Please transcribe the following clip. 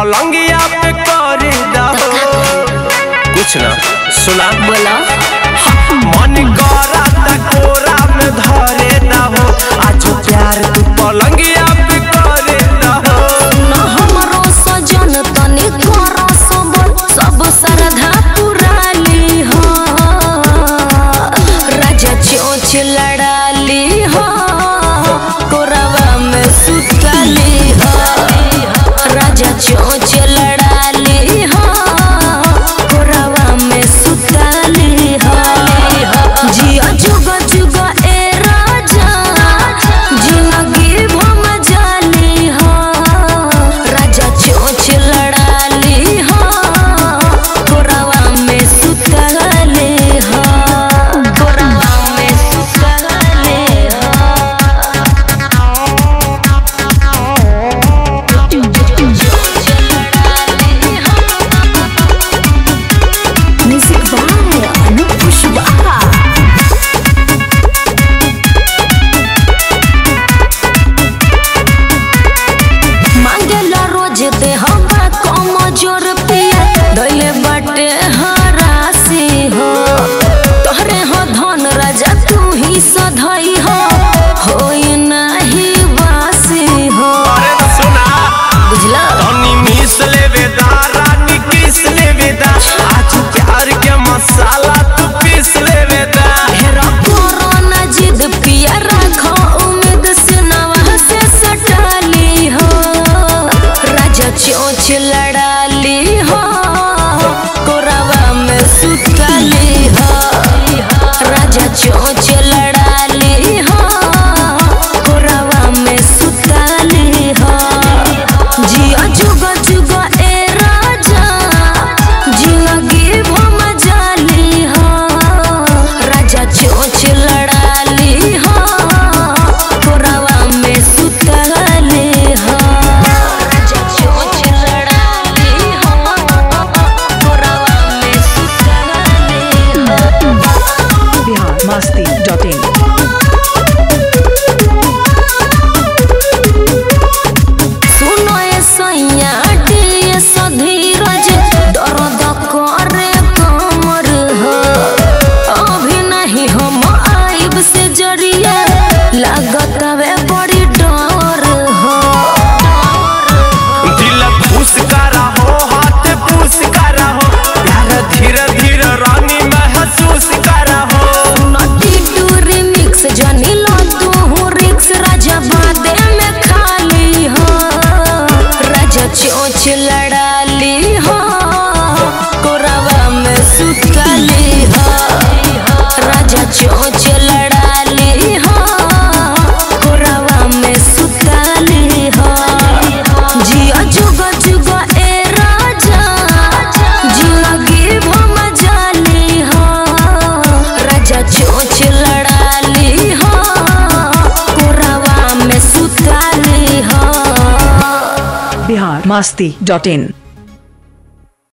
पलंगिया पे करे दहो कुछ ना सुना बोला मन करा त कोरा में धरे दहो आज प्यार तू पलंगिया पे करे दहो न हमरो सजन तनी करो सबल सब श्रद्धा पुराली हो राजा चोच लड़ाली हो कोरवा में सुतली हो राजा चोच लड़ाली हो कोरवा में सुतली हो जिया जुग जुग ए राजा जिंदगी भम जाली हो राजा चोच लड़ाली हो कोरवा में सुतली हो कोरवा में सुतली हो म्यूजिक बाय अनूप कुशवाहा मांगेला रोज दे हवा कम जोर पिया दैले बाटे हरासी हो तोहरे हो धन राजा तू ही सधई हो होई नाही वासी हो अरे सुना बुझला तनी मिस लेवे दा रानी किस लेवे दा आज प्यार के मसाला तू पीस लेवे दा हेरा कोरोना जिद पिया रखो उम्मीद सुनवा से सटाली हो राजा चोच लड़ाली हो कोरवा में सुतली हो राजा चोच लड़ाली हो कोरवा में सुतली हो जिया जुग जुग ए राजा जिंदगी भम जाली हो राजा चोच लड़ाली हो कोरवा में सुतली हो राजा चोच लड़ाली हो कोरवा में सुतली हो बिहार मस्ती डॉट इन सुनो ए सैया डी सधीरज दर्द करे कमर हो अभी नहीं हम आइब से जरिया लागत वे बड़ी डर हो दिल खुश करा हो हाथ पूस करा हो प्यार धीरे धीरे रानी महसूस करा हो नटी टूरी मिक्स जनी लो तू हूँ रिक्स राजा बादे में खाली हो राजा चोच लड़ाली हो कोरवा में सुतली हो राजा चोच लड़ाली हो कोरवा में सुतली हो जिया जुग जुग ए राजा जिंदगी भम जाली हो राजा चोच लड़ाली हो कोरवा में सुतली हो बिहार मस्ती डॉट इन